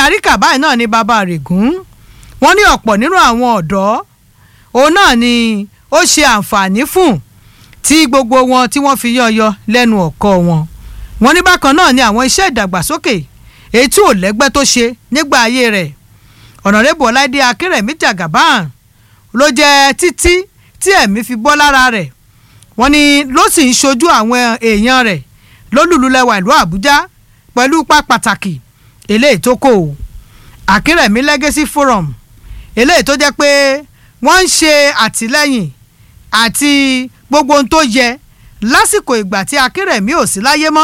baríkà báyìí náà ni bàbá rẹ̀gùn wọ́n ní ọ̀pọ̀ nínú àwọn ọ̀dọ́ òun náà ni ó ṣe àǹfààní fún tí gbogbo wọn tí wọ́n fi yọ̀yọ̀ lẹ́nu ọ̀kọ́ wọn wọ́n ní bákan náà ni àwọn iṣẹ́ ìdàgbàsókè èyí tí ò lẹ́gbẹ́ tó ṣe nígbà ayé rẹ̀ ọ̀nàrẹ́bù ọláìdé akérèmí jagaban ló jẹ́ títí tí ẹ̀mí fi bọ́ lára rẹ̀ wọ́n ní ló sì ń ṣojú àwọn èèyàn rẹ̀ lólùlùlẹ̀wà ìlú àbújá pẹ̀lú ipa pàtàkì eléyìí tó kò akérèmí legacy forum eléyìí tó jẹ́ pé wọ́n ń ṣe àtìlẹ́yìn àti gbogbo ohun tó yẹ lásìkò ìgbà tí akérèmí ò sí láyé mọ́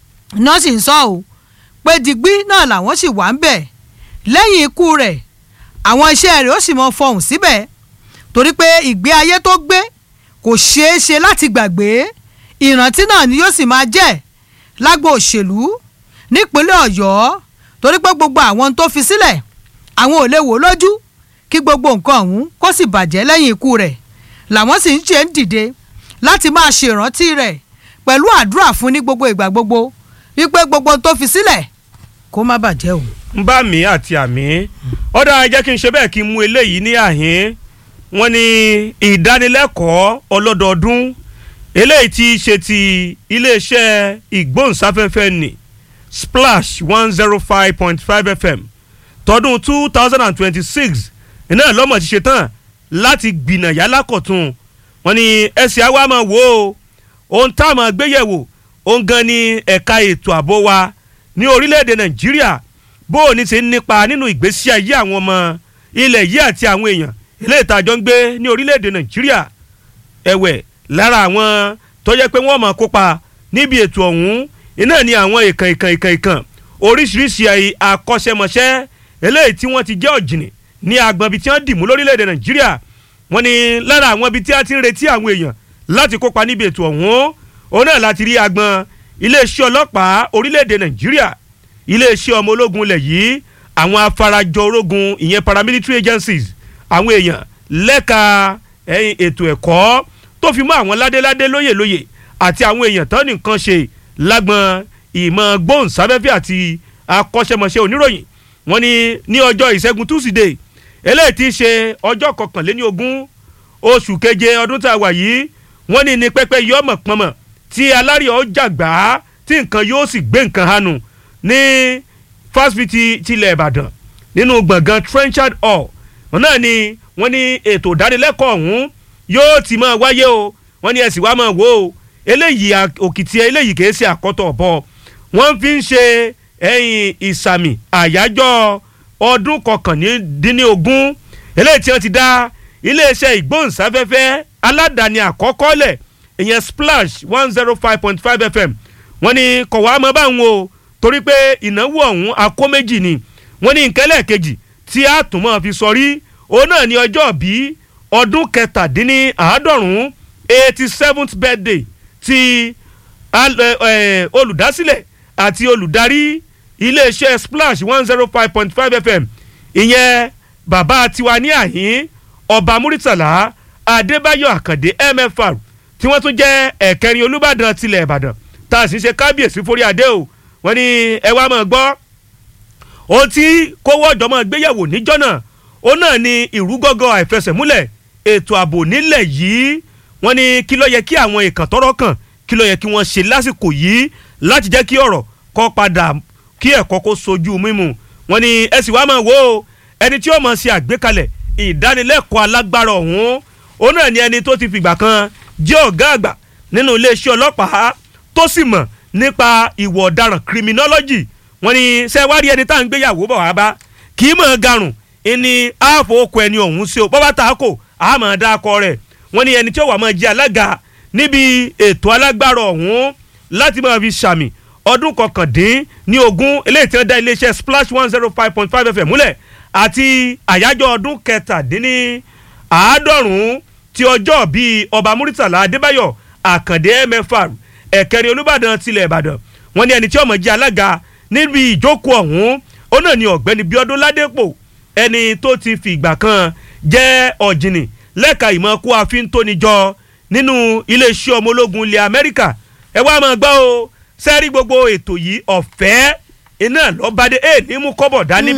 náà sì ń sọ ọ́ pé digbí náà làwọn sì wà ń bẹ̀ lẹ́yìn ikú rẹ̀ àwọn iṣẹ́ rẹ̀ ó sì mọ fọhùn síbẹ̀ torí pé ìgbé ayé tó gbé kò ṣeé ṣe láti gbàgbé ìrántí náà ni yóò sì máa jẹ́ lágbo òṣèlú nípínlẹ̀ ọ̀yọ́ torí pé gbogbo àwọn tó fi sílẹ̀ àwọn ò lè wò lójú kí gbogbo nǹkan ọ̀hún kó sì bàjẹ́ lẹ́yìn ikú rẹ̀ làwọn sì ń ṣe ń dìde láti máa ṣèrántí rẹ̀ pẹ̀lú àdúrà fún ní gbogbo ìgbà gbogbo wípé gbogbo tó fi sílẹ̀ kó má bàjẹ́ o. ń bá mi àti àmì ọ̀dà jẹ́ kí n ṣe bẹ́ẹ̀ kí n mú eléyìí ní àhín wọn ní ìdánilẹ́kọ̀ọ́ ọlọ́dọọdún eléyìí tí í ṣe ti iléeṣẹ́ ìgbóhùnsáfẹ́fẹ́ ní splash one zero five point five fm tọdún two thousand and twenty-six iná lọ́mọ̀ ti ṣe tán láti gbìnàyà lákọ̀tún wọn ní ẹsẹ̀ àwa máa wò ó ohun tá a máa gbéyẹ̀wò ohun gan ni ẹ̀ka ètò ààbò wa ní orílẹ̀-èdè nàìjíríà bó o ní ti ń nípa nínú ìgbésí ayé àwọn ọmọ ilẹ̀ yìí àti àwọn èèyàn ilé ìtajọ́ ń gbé ní orílẹ̀-èdè nàìjíríà ẹ̀wẹ̀ lára àwọn tó jẹ́ pé wọ́n máa kópa níbi ètò ọ̀hún iná ni àwọn ìkàn ìkàn ìkàn ìkàn oríṣiríṣi akọ́ṣẹ́mọṣẹ́ eléyìí tí wọ́n ti jẹ́ ọ̀jìnì ní agbọn ibi tí wọ́n dìmú lórílẹ̀‐èdè nàìjíríà wọ́n ní lára àwọn ibi tí a ti ń retí àwọn èèyàn láti kópa níbi ètò ọ̀hún òun náà láti rí agbọn iléeṣẹ́ ọlọ́pàá orílẹ̀‐èdè nàìjíríà iléeṣẹ́ ọmọ ológun ilẹ̀ yìí àwọn afarajọ ológun ìyẹn paramilitary agencies àwọn èèyàn lẹ́ka ètò ẹ̀kọ́ tó fi mọ́ àwọn ládéládé lóyè lóyè àti àwọn èèyàn tán nìkan ṣe lágbọn ìmọ̀ gbóhùnsáfẹ́fẹ́ àti akọ́ṣẹ́mọṣẹ́ oníròyìn wọ́n ní ní ọjọ́ ìṣẹ́gun túsídẹ̀ẹ́ eléyìí ti ṣe ọjọ́ kọkànléní ogún oṣù keje ọdún tá a wà yìí wọ́n ní ní pẹ́pẹ́ yọmọ̀ pọnmọ̀ tí alárìọ̀ jàgbá tí nǹkan yóò sì gbé nǹkan hanu ní fásitì tilẹ̀ ìbàdàn nínú gbọ̀ngàn trenchard hall wọn náà ni wọ́n ní ètò ìdánilẹ́kọ̀ọ́ ọ̀hún yóò ti máa wáyé o wọ́n ní ẹ̀sìn wa máa wò ó eléyìí òkìtì eléyìí kìí ṣe àkọ́tọ̀ ọ̀bọ wọ́n fi ń ṣe ẹ̀yìn ìsàmì àyájọ́ ọdún kọkàndínlógún eléyìí tí wọ́n ti dá iléeṣẹ́ ìgbóhùnsáfẹ́fẹ́ aládàáni àkọ́kọ́ lẹ̀ ìyẹn splash one zero five point five fm wọ́n ní kọ̀wá mọ́ báwọn o torí pé ìnáwó ọ̀hún akó méjì ni wọ́n ní nkẹ́lẹ́ kejì tí a tún mọ́ fi sọrí òun náà ní ọjọ́ bí ọdún kẹtàdínní àádọ́rùn-ún eighty seventh birthday ti olùdásílẹ̀ àti olùdarí iléeṣẹ́ splash one zero five point five fm ìyẹn bàbá tiwa ní àhín ọba muritala adébáyọ̀ àkàndé mfr tí wọ́n tún jẹ́ ẹ̀kẹrin olùbàdàn tilẹ̀ ìbàdàn tá a sì ṣe kábíyèsí forí adé o wọ́n ní ẹ wá máa gbọ́ ohun tí kówó ọ̀jọ̀ máa gbéyàwó níjọ́ náà ó náà ní ìrúgọ́gọ́ àìfẹsẹ̀múlẹ̀ ètò ààbò nílẹ̀ yìí wọ́n ní kí ló yẹ kí àwọn ìkàn tọ́rọ̀ kàn kí ló yẹ kí wọ́n ṣe lásìkò yìí láti jẹ́ kí ọ̀rọ̀ kó padà kí ẹ̀kọ́ kó sojú mímu wọ́n ní ẹ sì wá máa wò ó ẹni tí ó máa ṣe àgbékalẹ̀ ìdánilẹ́kọ̀ọ́ alágbára ọ̀hún ó náà ní ẹni tó ti fìgbà kan jẹ́ ọ̀gá àgbà nínú iléeṣẹ́ ọlọ́pàá tó sì mọ̀ nípa ìwọ̀ ọ̀daràn criminology wọ́n ní sẹ́wárí ẹni tá à ń gbéyàwó bọ̀ wá bá kì í mọ̀ garùn ìní ààfọ̀ okò ẹni ọ̀hún sí o bọ́bá ta kò àmọ̀ dákọ rẹ̀ wọ́n ní ẹni tí ó wà máa jẹ́ alága níbi ètò alágbára ọ̀hún láti máa fi ṣàmì ọdún kọkàndín ní ogún eléyìí tí wọ́n dá iléeṣẹ́ splash one zero five point five fm múlẹ̀ àti àyájọ́ ọdún kẹtàdínní àádọ́rùn-ún ti ọjọ́ bíi ọba muritala adébáyọ̀ àkàndé mfr ẹ̀kẹrin olùbàdàn tilẹ̀ ìbàdàn wọ́n ní ẹni tí ọmọ jẹ́ alága níbi ìjókòó ọ̀hún ó náà ní ọ̀gbẹ́ni bíọ́dún ládépò ẹni tó ti fi ìgbà kan jẹ́ ọ̀jìnì lẹ́ka ìmọ̀ kó àfin tóni jọ nínú iléeṣẹ́ ọmọ ológun ilẹ̀ amẹ́ríkà ẹ wá máa gbọ́ o sẹ́rí gbogbo ètò yìí ọ̀fẹ́ iná lọ́bàdé ẹ̀ ní mú kọ́bọ̀ dání